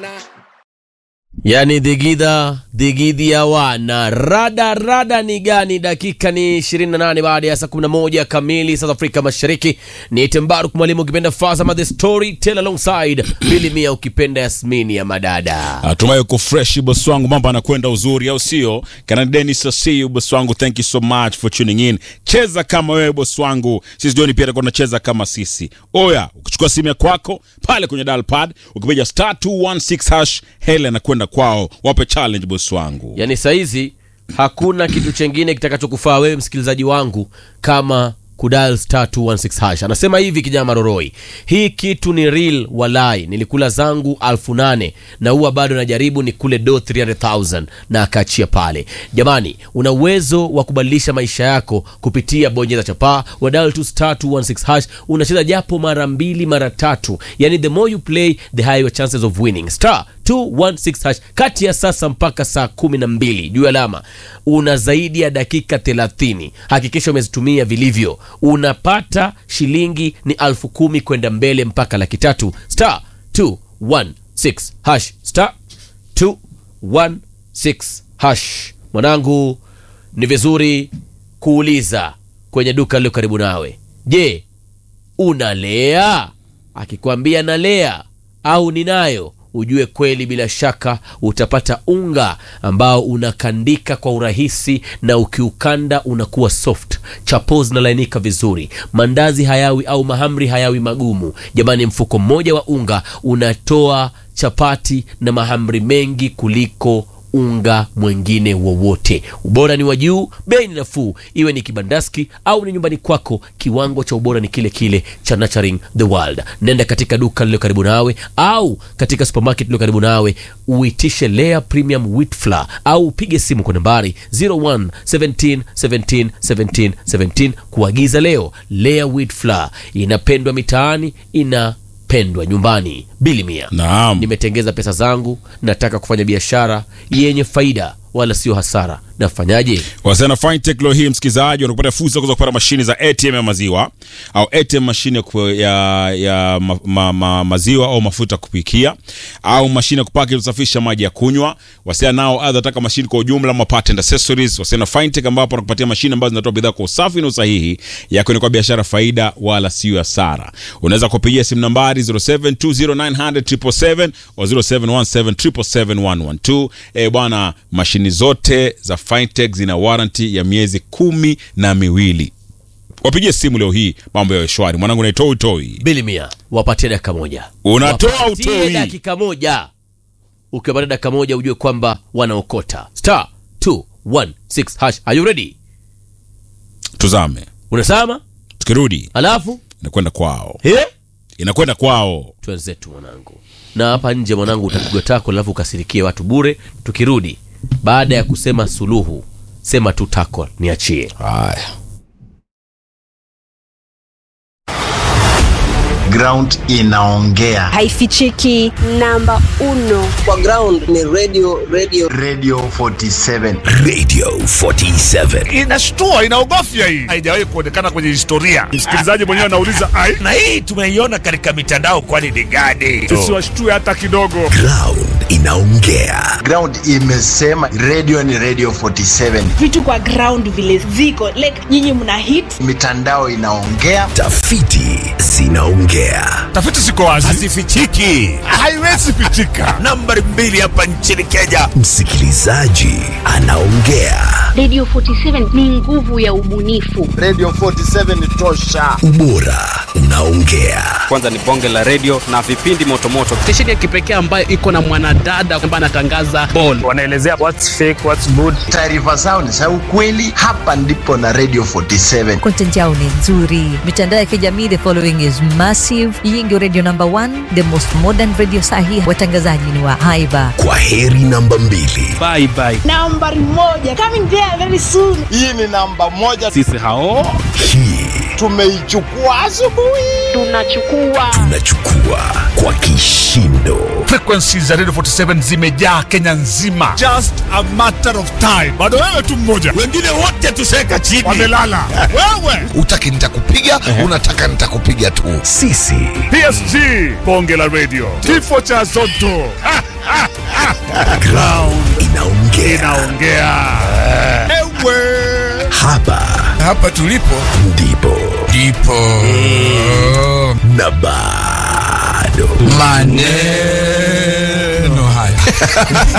wana yani dhigidha dhigidhi ya wana rada rada ni gani dakika ni 28 baada ya saa 11 kamili south afrika mashariki ni tembaruk mwalimu ukipenda fasama the story tell alongside bili mia ukipenda yasmini ya madada Natumai uko fresh boss wangu, mambo anakwenda uzuri, au sio? Kana Dennis Asiu boss wangu, thank you so much for tuning in. Cheza kama wewe boss wangu, sisi jioni pia tutakuwa tunacheza kama sisi. Oya, ukichukua simu ya kwako pale kwenye dial pad, ukipiga star 216 hash, hele anakwenda kwao, wape challenge boss wangu. yani saizi hakuna kitu chengine kitakachokufaa wewe msikilizaji wangu kama kudal star 216 hash anasema hivi kijana maroroi hii kitu ni real walai nilikula zangu alfu nane na huwa bado najaribu ni kule do 300000 na akaachia pale jamani una uwezo wa kubadilisha maisha yako kupitia bonyeza chapaa wadal tu star 216 hash unacheza japo mara mbili mara tatu yani the more you play the higher your chances of winning star 216 hash kati ya sasa mpaka saa kumi na mbili juu alama una zaidi ya dakika 30 hakikisha umezitumia vilivyo unapata shilingi ni alfu kumi kwenda mbele mpaka laki tatu star 216 hash star 216 hash mwanangu ni vizuri kuuliza kwenye duka lililo karibu nawe je unalea akikwambia nalea au ninayo ujue kweli bila shaka utapata unga ambao unakandika kwa urahisi na ukiukanda unakuwa soft chapo zinalainika vizuri mandazi hayawi au mahamri hayawi magumu jamani mfuko mmoja wa unga unatoa chapati na mahamri mengi kuliko unga mwengine wowote ubora ni wa juu bei ni nafuu iwe ni kibandaski au ni nyumbani kwako kiwango cha ubora ni kile kile cha nurturing the world nenda katika duka lililo karibu nawe au katika supermarket lililo karibu nawe uitishe lea premium wheat flour au upige simu kwa nambari 01 17 17 17 17 kuagiza leo lea wheat flour inapendwa mitaani inapendwa nyumbani bili mia Naam. nimetengeza pesa zangu nataka kufanya biashara yenye faida wala sio hasara nafanyaje Wasana Fintech leo hii msikilizaji wanakupata fursa ya kuweza kupata mashine za ATM ya maziwa au ATM mashine ya, ku- ya, ya ma, ma, ma, maziwa au mafuta ya kupikia au mashine ya kupaki kusafisha maji ya kunywa. Wasiana nao aidha wataka mashine kwa ujumla ama part and accessories. Wasiana Fintech ambapo wanakupatia mashine ambazo zinatoa bidhaa kwa usafi na usahihi ya kwenda kwa biashara faida wala sio hasara. Unaweza kupigia simu nambari 0720900777 au 0717771112. Eh bwana, mashini zote za Fintech zina warranty ya miezi kumi na miwili. Wapigie simu leo hii, mambo yawe shwari. Mwanangu naitwa Utoi. bili mia wapatie dakika moja Unatoa Wapatie utoi. dakika moja ukiwapatia dakika moja ujue kwamba wanaokota star 216 hash are you ready Tuzame, unasema tukirudi alafu inakwenda kwao, eh? inakwenda kwao. twenzetu mwanangu na hapa nje mwanangu utapigwa tako alafu ukasirikie watu bure tukirudi baada ya kusema suluhu sema tu tako niachie Haya. ground inaongea haifichiki namba uno kwa ground ni radio radio radio 47 Radio 47. inashtua inaogofya hii haijawahi kuonekana kwenye historia msikilizaji mwenyewe anauliza ai Na hii tumeiona katika mitandao, kwani ni gani? tusiwashtue hata kidogo Ground inaongea. ground imesema radio ni radio 47 vitu kwa ground vile ziko like nyinyi mna hit mitandao inaongea Tafiti zinaongea. tafiti ziko wazi Hazifichiki. haiwezi pitika Nambari mbili hapa nchini Kenya, msikilizaji anaongea. Radio 47 ni nguvu ya ubunifu. radio 47 ni tosha Ubora unaongea. kwanza ni bonge la redio na vipindi motomoto stesheni ya kipekee ambayo iko na mwanadada ambaye anatangaza ball wanaelezea what's fake what's good taarifa zao ni za ukweli hapa ndipo na radio 47 content yao ni nzuri mitandao ya kijamii the following is massive hii ndio radio number one the most modern radio sahi watangazaji ni wa haiba Kwa heri namba mbili. bye bye nambari moja coming there very soon hii ni namba moja sisi hao Hii tumeichukua asubuhi Tunachukua tunachukua kwa kishindo Frequency za Radio 47 zimejaa Kenya nzima. Just a matter of time. Bado wewe tu mmoja. wengine wote tuseka chini Wamelala. wewe. utaki nitakupiga unataka nitakupiga tu sisi PSG. Bonge la radio. Kifo cha Zotto. Ha, ha, ha. ground inaongea Inaongea. Ewe. hapa hapa tulipo ndipo ndipo na bado maneno haya